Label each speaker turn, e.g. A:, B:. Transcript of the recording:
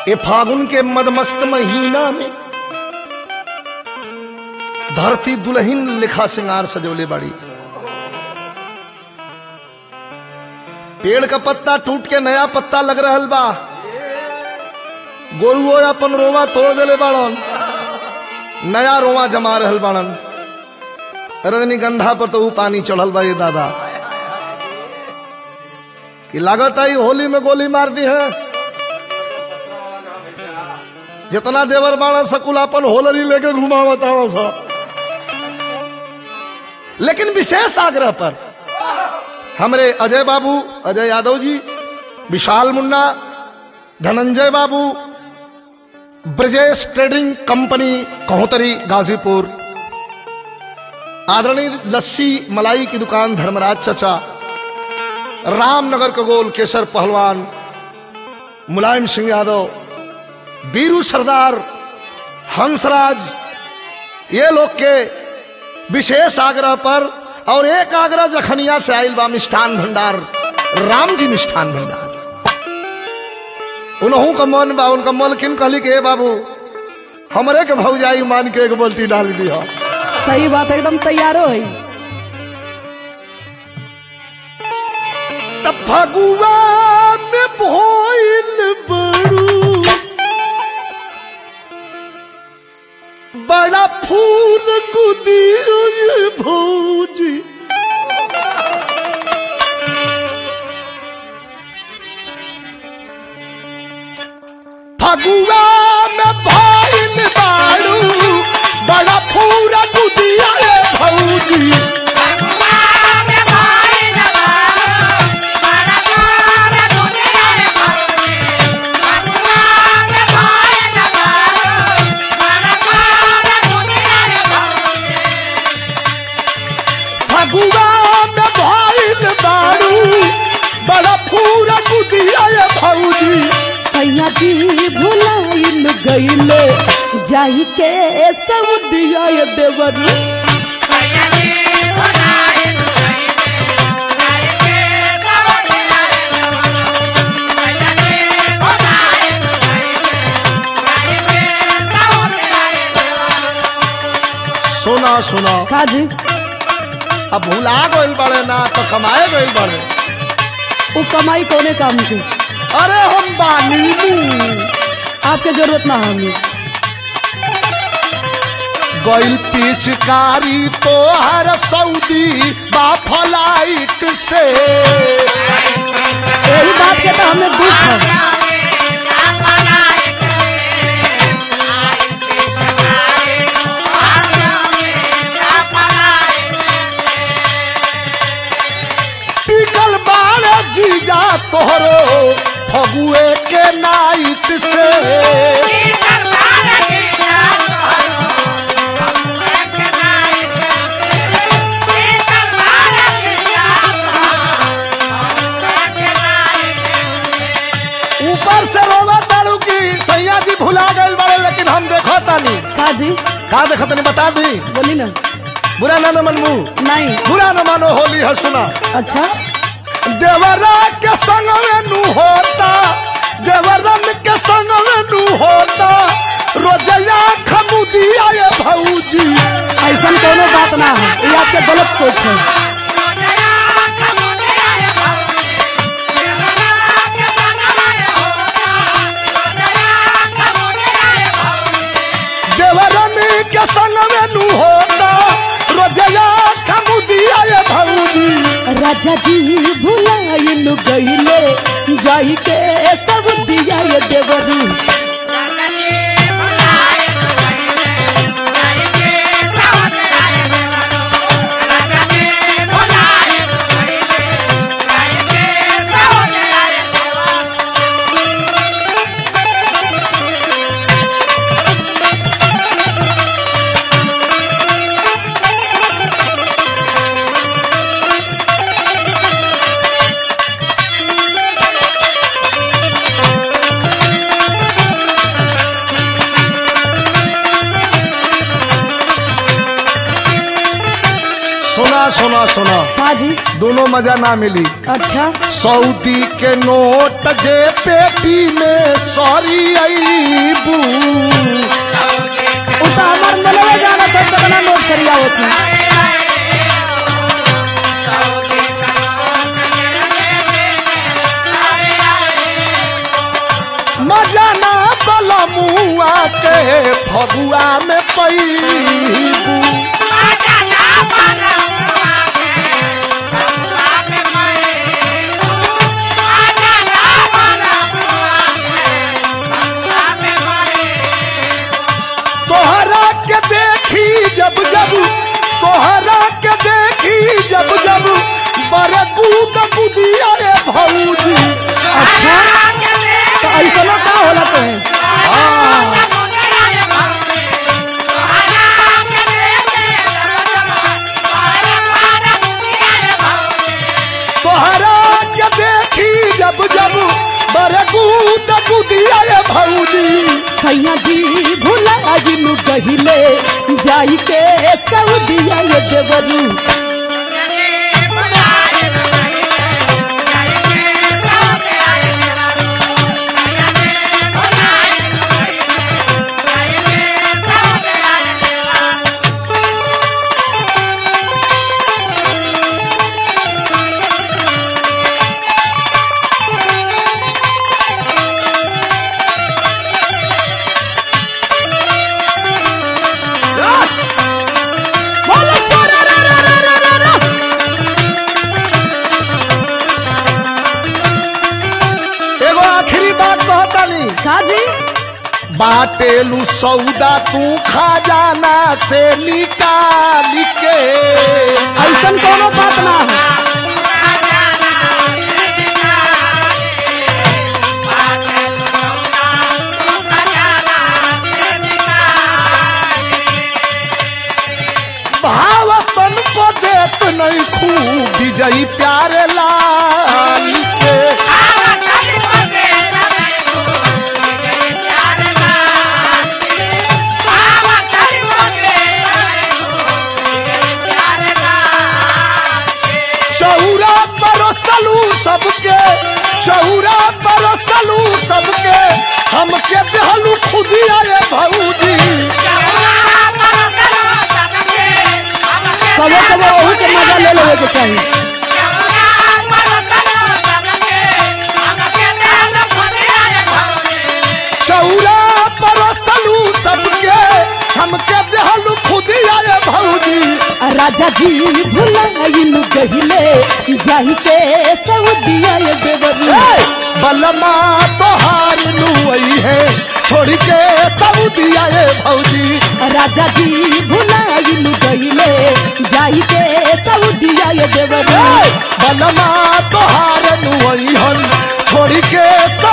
A: ये फागुन के मदमस्त महीना में धरती दुल्हन लिखा सिंगार सजोले बड़ी पेड़ का पत्ता टूट के नया पत्ता लग रहल बा गोरुओ अपन रोवा तोड़ देले बाड़न नया रोवा जमा रहल बाड़न रजनीगंधा पर तो ऊ पानी चढ़ल बा ये दादा कि लागत आई होली में गोली मार दी है जितना देवर बाड़ा सकुल अपन होलरी लेके घुमावत आवत सा लेकिन विशेष आग्रह पर हमरे अजय बाबू अजय यादव जी विशाल मुन्ना धनंजय बाबू ब्रजेश ट्रेडिंग कंपनी कहोतरी गाजीपुर आदरणीय लस्सी मलाई की दुकान धर्मराज चचा रामनगर का गोल केसर पहलवान मुलायम सिंह यादव बीरू सरदार हंसराज ये लोग के विशेष आग्रह पर और एक आग्रह जखनिया से आयल बा मिष्ठान भंडार राम जी मिष्ठान भंडार उनहू का मन बा उनका मलकिन कहली के "ए बाबू हमरे के भौजाई मान के एक बोलती डाल दिया
B: सही बात है एकदम तैयारो है
A: तब फगुआ में भोइल बड़ू बड़ा फूल गुदियो ये भौजी फगुआ में भोइल बाड़ू बड़ा फूल गुदिया ये भौजी फगुआ में भइल बारू बड़ा पूरा गुदिया ये भौजी
B: सैया जी भुलाइल गईले जाई के सब दिया ये देवरू
A: सुना सुना
B: काजी
A: अब भुला गइल बड़े ना तो कमाए गइल बड़े
B: वो कमाई कोने काम की
A: अरे हम बानी मुंह
B: आपके जरूरत ना हमें
A: गइल पिचकारी तो हर सऊदी बा फ्लाइट से
B: यही बात के तो हमें दुख है
A: पिकल बाड़े जीजा तोहरो फगुए के नाइट से ऊपर से रोवा तारू की सैया जी भुला गए बड़े लेकिन हम देखो तानी
B: काजी
A: का देखो तनी बता दी
B: बोली ना
A: बुरा ना न मनमू
B: नहीं
A: बुरा न मानो होली है सुना
B: अच्छा
A: देवरा के संग में नू होता देवरन के संग में नू होता रोजया खमुदिया ये भौजी
B: ऐसा कोनो बात ना है ये आपके गलत सोच है
A: देवरन के संग में नू होता रोजया खमुदिया ये भौजी
B: राजा जी भुलाइल गईले जाई के सब दिया ये देवरू
A: सुना सुना
B: हाजी
A: दोनों मजा ना मिली
B: अच्छा
A: सऊदी के नोट जे पेटी में सॉरी अईबू
B: उ तो हमार मनवे जाना था कितना नोट सरिया होती
A: मजा ना बलमुआ के फगुआ में पैबू तोहरा के देखी जब जब तोहरा के देखी जब जब बड़े कूद कुदिया रे भौजी
B: अच्छा तो ऐसा ना का होला तो है
A: तोहरा के देखी जब जब बड़े कूद कुदिया रे भौजी
B: सैया जी भुला गिनु गहिले जाई के सऊदिया ये देवरू बोलो सोरा रा रा रा रा रा रा।
A: एगो आखिरी बात कहतानी
B: का जी
A: बाटेलू सौदा तू खजाना से निकाल के
B: ऐसन कोनो बात ना है
A: भावतन को देत नहीं खूब विजयी प्यारे लाल के चौरा परसलू सबके चौरा परसलू सबके हमके देहलू खुदिया रे भौजी
B: कबो कबो वही के मजा ले लेवे के चाहिए
A: चौरा परसलू सबके हमके देहलू खुदिया रे भौजी
B: राजा जी भुलाइनु गहिले जाई के सऊदिया ये देवरू
A: ए, बलमा तोहार नुई है छोड़ के सऊदिया रे भौजी
B: राजा जी भुलाइनु गहिले जाई के सऊदिया ये देवरू
A: ए, बलमा तोहार नुई हन छोड़ के